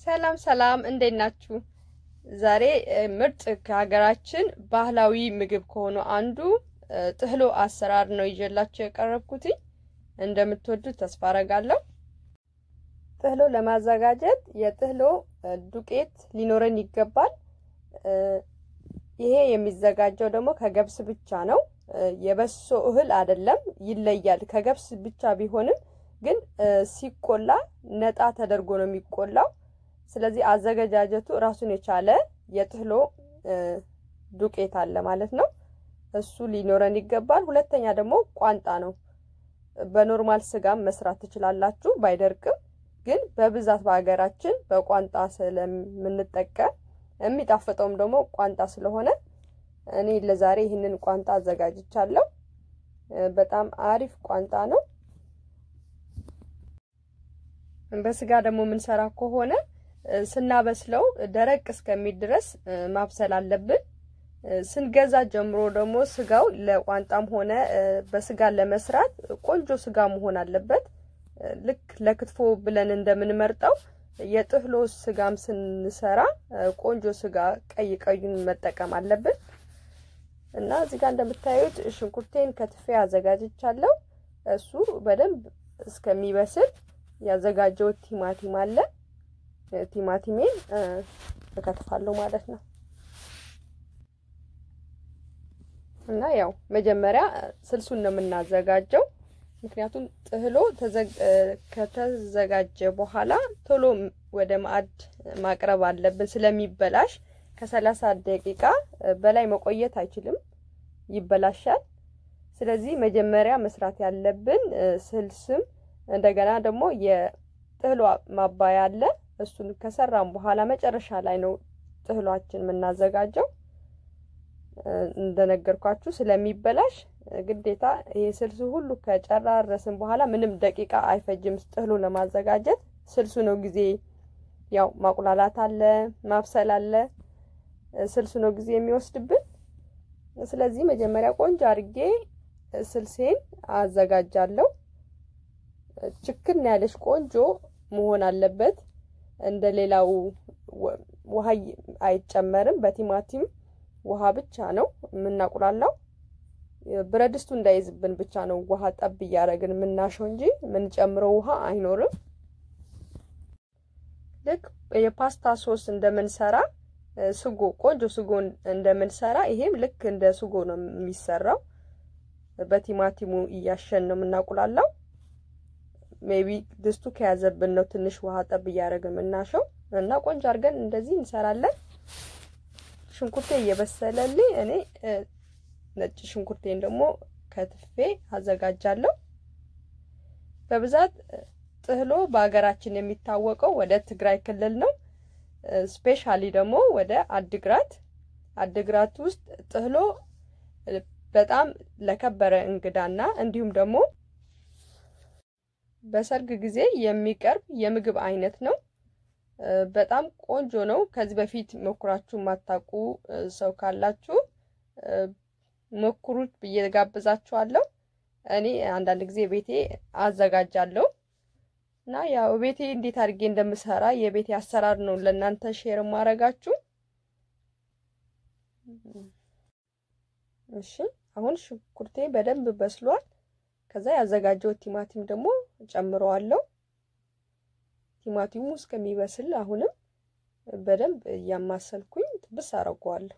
ሰላም ሰላም፣ እንዴት ናችሁ? ዛሬ ምርጥ ከሀገራችን ባህላዊ ምግብ ከሆኑ አንዱ ጥህሎ አሰራር ነው ይዤላችሁ የቀረብኩት። እንደምትወዱት ተስፋ አረጋለሁ። ጥህሎ ለማዘጋጀት የጥህሎ ዱቄት ሊኖረን ይገባል። ይሄ የሚዘጋጀው ደግሞ ከገብስ ብቻ ነው። የበሶ እህል አይደለም፣ ይለያል። ከገብስ ብቻ ቢሆንም ግን ሲቆላ ነጣ ተደርጎ ነው የሚቆላው። ስለዚህ አዘገጃጀቱ ራሱን የቻለ የጥህሎ ዱቄት አለ ማለት ነው። እሱ ሊኖረን ይገባል። ሁለተኛ ደግሞ ቋንጣ ነው። በኖርማል ስጋም መስራት ትችላላችሁ፣ ባይደርቅም ግን በብዛት በሀገራችን በቋንጣ ስለምንጠቀም የሚጣፍጠውም ደግሞ ቋንጣ ስለሆነ እኔ ለዛሬ ይህንን ቋንጣ አዘጋጅቻለሁ። በጣም አሪፍ ቋንጣ ነው። በስጋ ደግሞ የምንሰራ ከሆነ ስናበስለው ደረቅ እስከሚል ድረስ ማብሰል አለብን። ስንገዛ ጀምሮ ደግሞ ስጋው ለቋንጣም ሆነ በስጋ ለመስራት ቆንጆ ስጋ መሆን አለበት። ልክ ለክትፎ ብለን እንደምንመርጠው የጥህሎ ስጋም ስንሰራ ቆንጆ ስጋ ቀይ ቀዩን መጠቀም አለብን እና እዚህ ጋር እንደምታዩት ሽንኩርቴን ከትፌ አዘጋጅቻለሁ። እሱ በደንብ እስከሚበስል ያዘጋጀሁት ቲማቲም አለ። ቲማቲሜን እከትፋለሁ ማለት ነው እና ያው መጀመሪያ ስልሱን ነው የምናዘጋጀው። ምክንያቱም ጥህሎ ከተዘጋጀ በኋላ ቶሎ ወደ ማዕድ ማቅረብ አለብን ስለሚበላሽ ከሰላሳ ደቂቃ በላይ መቆየት አይችልም፣ ይበላሻል። ስለዚህ መጀመሪያ መስራት ያለብን ስልስም እንደገና ደግሞ የጥህሎ ማባያ አለ። እሱን ከሰራም በኋላ መጨረሻ ላይ ነው ጥህሏችን የምናዘጋጀው። እንደነገርኳችሁ ስለሚበላሽ ግዴታ ይሄ ስልሱ ሁሉ ከጨራረስን በኋላ ምንም ደቂቃ አይፈጅም ጥህሎ ለማዘጋጀት። ስልሱ ነው ጊዜ ያው ማቁላላት አለ፣ ማብሰል አለ። ስልሱ ነው ጊዜ የሚወስድብን። ስለዚህ መጀመሪያ ቆንጆ አድርጌ ስልሴን አዘጋጃለሁ። ችክን ያለች ቆንጆ መሆን አለበት። እንደ ሌላው ውሃ አይጨመርም። በቲማቲም ውሃ ብቻ ነው የምናቁላላው። ብረት ድስቱ እንዳይዝብን ብቻ ነው ውሃ ጠብ እያደረግን የምናሸው እንጂ የምንጨምረው ውሃ አይኖርም። ልክ የፓስታ ሶስ እንደምንሰራ ስጎ ቆንጆ ስጎ እንደምንሰራ ይሄም ልክ እንደ ስጎ ነው የሚሰራው። በቲማቲሙ እያሸን ነው የምናቁላላው። ሜቢ ድስቱ ከያዘብን ነው ትንሽ ውሃ ጠብ እያደረግን የምናሸው እና ቆንጆ አድርገን እንደዚህ እንሰራለን። ሽንኩርቴ እየበሰለልኝ እኔ ነጭ ሽንኩርቴን ደግሞ ከትፌ አዘጋጃለሁ። በብዛት ጥህሎ በሀገራችን የሚታወቀው ወደ ትግራይ ክልል ነው። ስፔሻሊ ደግሞ ወደ አድግራት አድግራት ውስጥ ጥህሎ በጣም ለከበረ እንግዳና እንዲሁም ደግሞ በሰርግ ጊዜ የሚቀርብ የምግብ አይነት ነው። በጣም ቆንጆ ነው። ከዚህ በፊት ሞክራችሁ የማታውቁ ሰው ካላችሁ ሞክሩት ብዬ ጋብዛችኋለሁ። እኔ አንዳንድ ጊዜ ቤቴ አዘጋጃለሁ እና ያው ቤቴ እንዴት አድርጌ እንደምሰራ የቤቴ አሰራር ነው ለእናንተ ሼር ማረጋችሁ። እሺ አሁን ሽንኩርቴ በደንብ በስሏል። ከዛ ያዘጋጀው ቲማቲም ደግሞ ጨምረዋለሁ። ቲማቲሙ እስከሚበስል አሁንም በደንብ እያማሰልኩኝ ጥብስ አረገዋለሁ።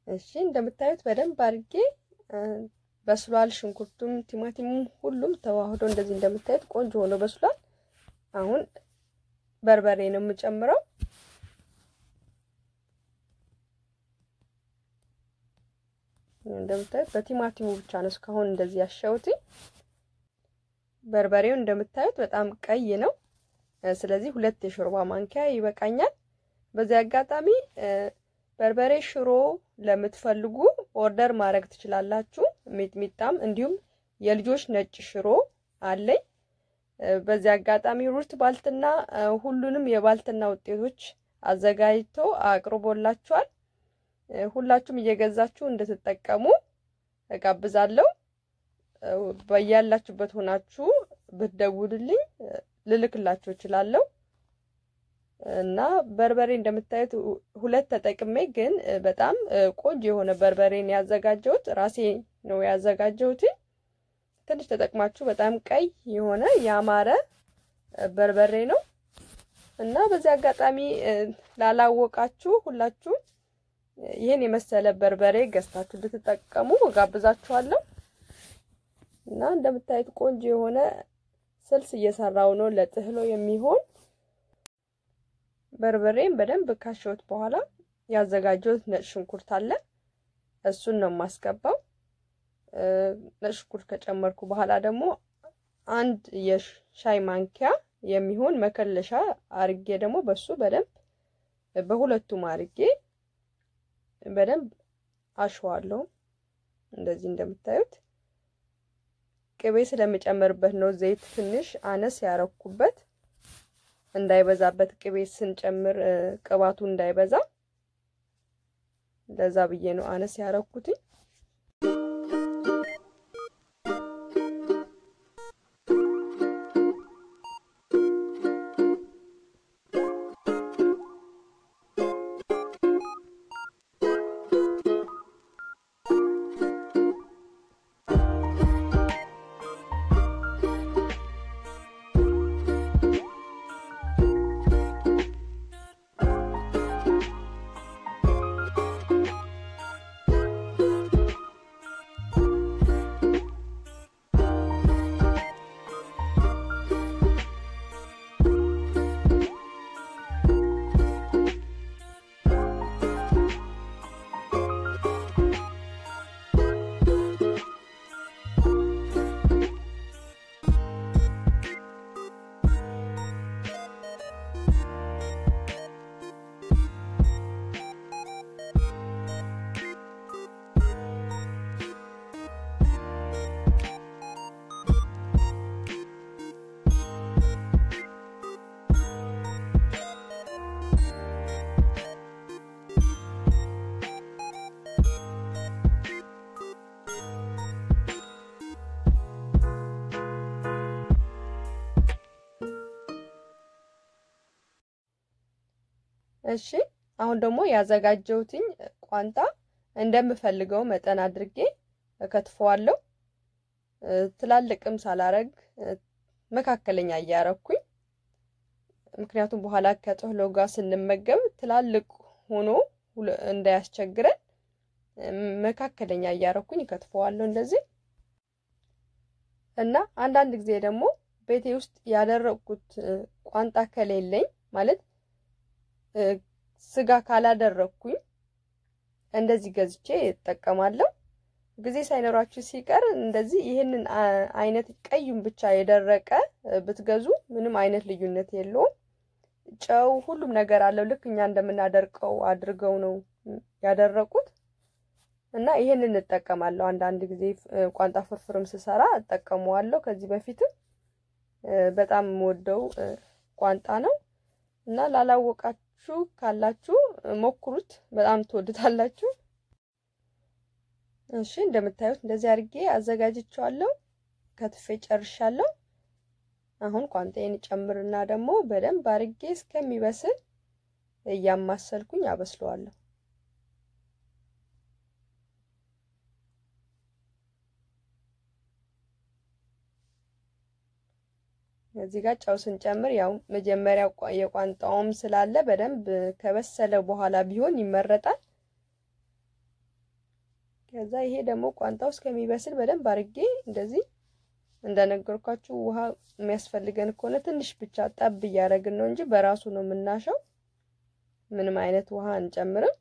እሺ እንደምታዩት በደንብ አድርጌ በስሏል። ሽንኩርቱም ቲማቲሙም ሁሉም ተዋህዶ እንደዚህ እንደምታዩት ቆንጆ ሆኖ በስሏል። አሁን በርበሬ ነው የምጨምረው። እንደምታዩት በቲማቲሙ ብቻ ነው እስካሁን እንደዚህ ያሸሁት። በርበሬው እንደምታዩት በጣም ቀይ ነው። ስለዚህ ሁለት የሾርባ ማንኪያ ይበቃኛል። በዚህ አጋጣሚ በርበሬ ሽሮ ለምትፈልጉ ኦርደር ማድረግ ትችላላችሁ። ሚጥሚጣም እንዲሁም የልጆች ነጭ ሽሮ አለኝ። በዚህ አጋጣሚ ሩት ባልትና ሁሉንም የባልትና ውጤቶች አዘጋጅቶ አቅርቦላችኋል። ሁላችሁም እየገዛችሁ እንድትጠቀሙ እጋብዛለሁ። በያላችሁበት ሆናችሁ ብትደውሉልኝ ልልክላችሁ እችላለሁ። እና በርበሬ እንደምታዩት ሁለት ተጠቅሜ ግን በጣም ቆንጆ የሆነ በርበሬን ያዘጋጀሁት ራሴ ነው ያዘጋጀሁት። ትንሽ ተጠቅማችሁ በጣም ቀይ የሆነ ያማረ በርበሬ ነው እና በዚህ አጋጣሚ ላላወቃችሁ ሁላችሁም ይህን የመሰለ በርበሬ ገዝታችሁ እንድትጠቀሙ እጋብዛችኋለሁ። እና እንደምታዩት ቆንጆ የሆነ ስልስ እየሰራው ነው ለጥህሎ የሚሆን በርበሬን በደንብ ካሸሁት በኋላ ያዘጋጀሁት ነጭ ሽንኩርት አለ። እሱን ነው የማስገባው። ነጭ ሽንኩርት ከጨመርኩ በኋላ ደግሞ አንድ የሻይ ማንኪያ የሚሆን መከለሻ አርጌ ደግሞ በሱ በደንብ በሁለቱም አርጌ በደንብ አሸዋለሁ። እንደዚህ እንደምታዩት ቅቤ ስለምጨምርበት ነው ዘይት ትንሽ አነስ ያረኩበት እንዳይበዛበት ቅቤ ስንጨምር ቅባቱ እንዳይበዛ ለዛ ብዬ ነው አነስ ያረኩትኝ። እሺ አሁን ደግሞ ያዘጋጀሁትኝ ቋንጣ እንደምፈልገው መጠን አድርጌ እከትፈዋለሁ። ትላልቅም ሳላረግ መካከለኛ እያረኩኝ፣ ምክንያቱም በኋላ ከጥህሎ ጋር ስንመገብ ትላልቅ ሆኖ እንዳያስቸግረን መካከለኛ እያረኩኝ እከትፈዋለሁ እንደዚህ እና አንዳንድ ጊዜ ደግሞ ቤቴ ውስጥ ያደረግኩት ቋንጣ ከሌለኝ ማለት ስጋ ካላደረግኩኝ እንደዚህ ገዝቼ እጠቀማለሁ። ጊዜ ሳይኖራችሁ ሲቀር እንደዚህ ይህንን አይነት ቀዩን ብቻ የደረቀ ብትገዙ ምንም አይነት ልዩነት የለውም። ጨው፣ ሁሉም ነገር አለው። ልክ እኛ እንደምናደርቀው አድርገው ነው ያደረቁት እና ይህንን እጠቀማለሁ። አንዳንድ ጊዜ ቋንጣ ፍርፍርም ስሰራ እጠቀመዋለሁ። ከዚህ በፊትም በጣም የምወደው ቋንጣ ነው እና ላላወቃችሁ ካላችሁ ሞክሩት፣ በጣም ትወዱታላችሁ። እሺ እንደምታዩት እንደዚህ አድርጌ አዘጋጅቼዋለሁ። ከትፌ ጨርሻለሁ። አሁን ቋንጣዬን ጨምርና ደግሞ በደንብ አድርጌ እስከሚበስል እያማሰልኩኝ አበስለዋለሁ። እዚህ ጋር ጨው ስንጨምር ያው መጀመሪያ የቋንጣውም ስላለ በደንብ ከበሰለ በኋላ ቢሆን ይመረጣል። ከዛ ይሄ ደግሞ ቋንጣው እስከሚበስል በደንብ አድርጌ እንደዚህ እንደነገርኳችሁ ውሃ የሚያስፈልገን ከሆነ ትንሽ ብቻ ጠብ እያደረግን ነው እንጂ በራሱ ነው የምናሸው። ምንም አይነት ውሃ አንጨምርም።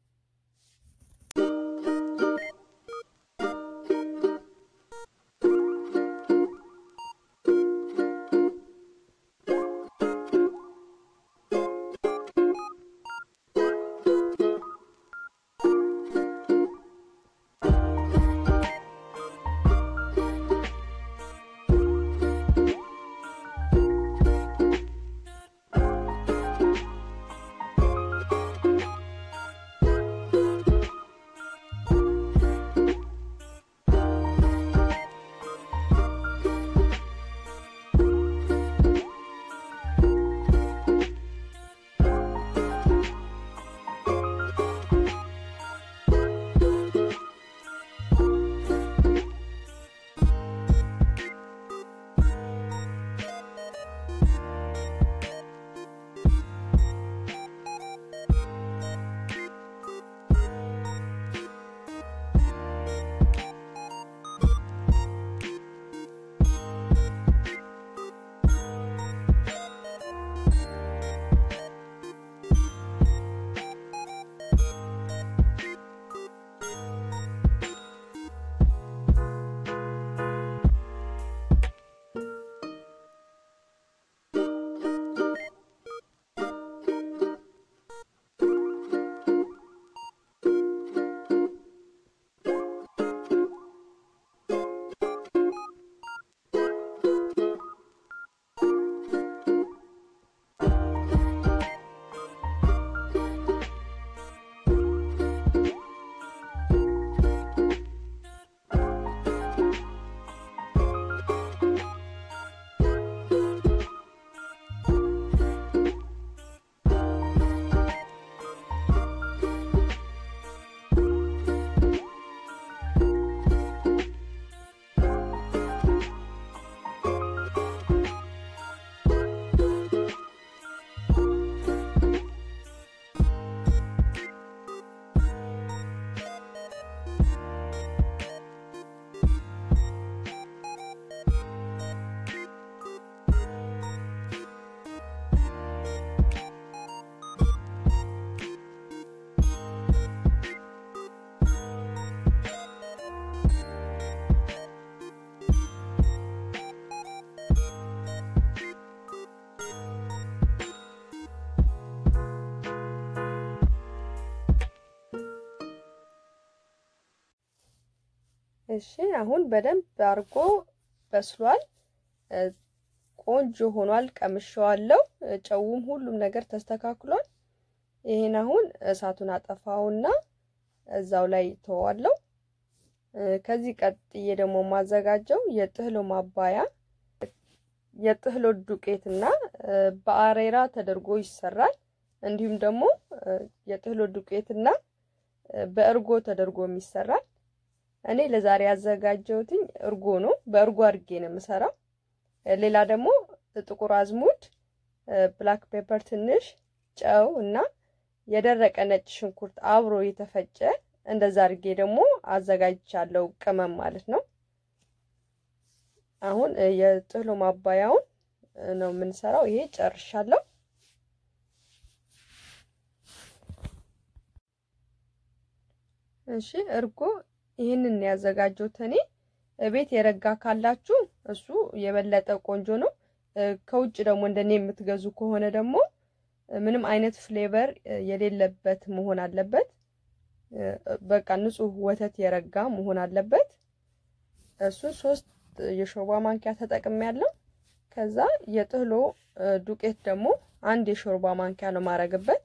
እሺ አሁን በደንብ አድርጎ በስሏል። ቆንጆ ሆኗል። ቀምሼዋለሁ። ጨውም ሁሉም ነገር ተስተካክሏል። ይሄን አሁን እሳቱን አጠፋውና እዛው ላይ ተዋለሁ። ከዚህ ቀጥዬ ደግሞ የማዘጋጀው የጥህሎ ማባያ የጥህሎ ዱቄትና በአሬራ ተደርጎ ይሰራል። እንዲሁም ደግሞ የጥህሎ ዱቄትና በእርጎ ተደርጎ ይሰራል። እኔ ለዛሬ ያዘጋጀሁትኝ እርጎ ነው። በእርጎ አድርጌ ነው የምሰራው። ሌላ ደግሞ ጥቁር አዝሙድ፣ ብላክ ፔፐር ትንሽ፣ ጨው እና የደረቀ ነጭ ሽንኩርት አብሮ የተፈጨ እንደዛ አድርጌ ደግሞ አዘጋጅቻለሁ። ቅመም ማለት ነው። አሁን የጥህሎ ማባያውን ነው የምንሰራው። ይሄ ጨርሻለሁ። እሺ እርጎ ይህንን ያዘጋጀሁት እኔ። ቤት የረጋ ካላችሁ እሱ የበለጠ ቆንጆ ነው። ከውጭ ደግሞ እንደኔ የምትገዙ ከሆነ ደግሞ ምንም አይነት ፍሌቨር የሌለበት መሆን አለበት። በቃ ንጹህ ወተት የረጋ መሆን አለበት። እሱ ሶስት የሾርባ ማንኪያ ተጠቅሜያለሁ። ከዛ የጥህሎ ዱቄት ደግሞ አንድ የሾርባ ማንኪያ ነው ማረግበት።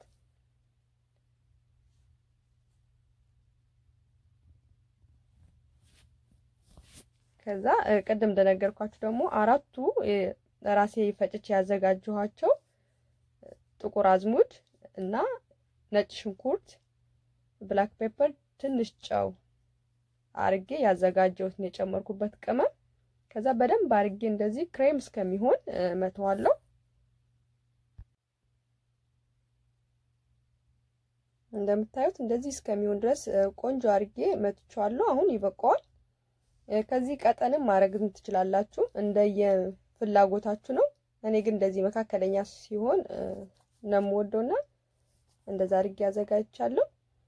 ከዛ ቅድም እንደነገርኳችሁ ደግሞ አራቱ ራሴ ፈጭቼ ያዘጋጀኋቸው ጥቁር አዝሙድ እና ነጭ ሽንኩርት፣ ብላክ ፔፐር፣ ትንሽ ጨው አርጌ ያዘጋጀሁትን የጨመርኩበት ቅመም ከዛ በደንብ አርጌ እንደዚህ ክሬም እስከሚሆን መተዋለሁ። እንደምታዩት እንደዚህ እስከሚሆን ድረስ ቆንጆ አድርጌ መትቼዋለሁ። አሁን ይበቃዋል። ከዚህ ቀጠንም ማድረግም ትችላላችሁ፣ እንደየ ፍላጎታችሁ ነው። እኔ ግን እንደዚህ መካከለኛ ሲሆን ነው የምወደውና እንደዛ አድርጌ አዘጋጅቻለሁ።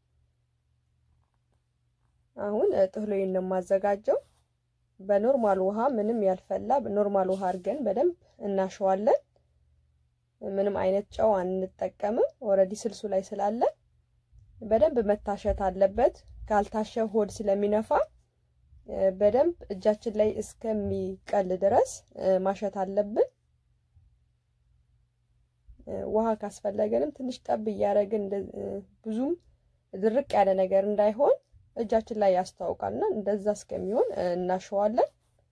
አሁን ጥህሎዬን ነው የማዘጋጀው። በኖርማል ውሃ ምንም ያልፈላ ኖርማል ውሃ አድርገን በደንብ እናሸዋለን። ምንም አይነት ጨው አንጠቀምም። ኦልሬዲ ስልሱ ላይ ስላለ በደንብ መታሸት አለበት። ካልታሸ ሆድ ስለሚነፋ በደንብ እጃችን ላይ እስከሚቀል ድረስ ማሸት አለብን። ውሃ ካስፈለገንም ትንሽ ጠብ እያደረግን ብዙም ድርቅ ያለ ነገር እንዳይሆን እጃችን ላይ ያስታውቃልና እንደዛ እስከሚሆን እናሸዋለን።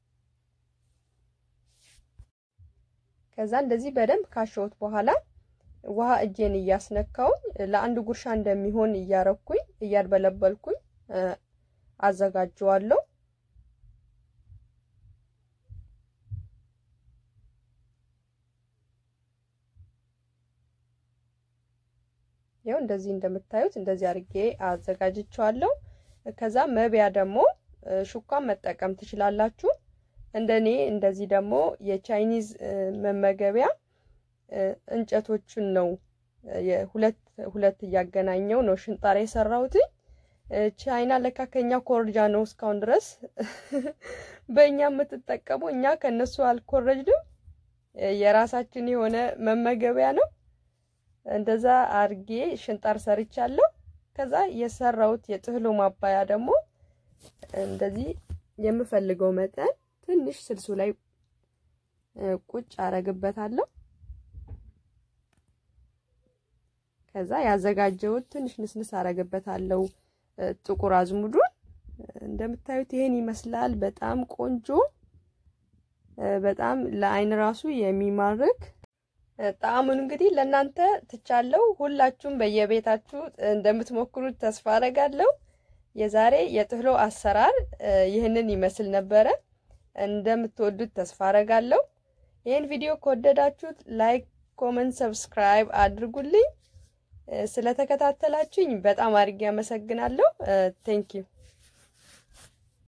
ከዛ እንደዚህ በደንብ ካሸሁት በኋላ ውሃ እጄን እያስነካውኝ ለአንድ ጉርሻ እንደሚሆን እያረኩኝ እያድበለበልኩኝ አዘጋጀዋለሁ። ይኸው እንደዚህ እንደምታዩት እንደዚህ አድርጌ አዘጋጅቸዋለሁ። ከዛ መብያ ደግሞ ሹካን መጠቀም ትችላላችሁ። እንደኔ እንደዚህ ደግሞ የቻይኒዝ መመገቢያ እንጨቶችን ነው ሁለት ሁለት እያገናኘው ነው ሽንጣር የሰራሁት። ቻይና ለካ ከኛ ኮርጃ ነው እስካሁን ድረስ በእኛ የምትጠቀሙ። እኛ ከነሱ አልኮረጅንም። የራሳችን የሆነ መመገቢያ ነው። እንደዛ አርጌ ሽንጣር ሰርቻለሁ። ከዛ የሰራሁት የጥህሎ ማባያ ደግሞ እንደዚህ የምፈልገው መጠን ትንሽ ስልሱ ላይ ቁጭ አረግበታለሁ። ከዛ ያዘጋጀሁት ትንሽ ንስንስ አረግበታለሁ ጥቁር አዝሙዱን። እንደምታዩት ይሄን ይመስላል። በጣም ቆንጆ፣ በጣም ለአይን ራሱ የሚማርክ ጣዕሙን እንግዲህ ለእናንተ ትቻለው። ሁላችሁም በየቤታችሁ እንደምትሞክሩት ተስፋ አረጋለሁ። የዛሬ የጥህሎ አሰራር ይህንን ይመስል ነበረ። እንደምትወዱት ተስፋ አረጋለሁ። ይህን ቪዲዮ ከወደዳችሁት ላይክ፣ ኮመንት፣ ሰብስክራይብ አድርጉልኝ። ስለተከታተላችሁኝ በጣም አድርጌ አመሰግናለሁ። ቴንኪዩ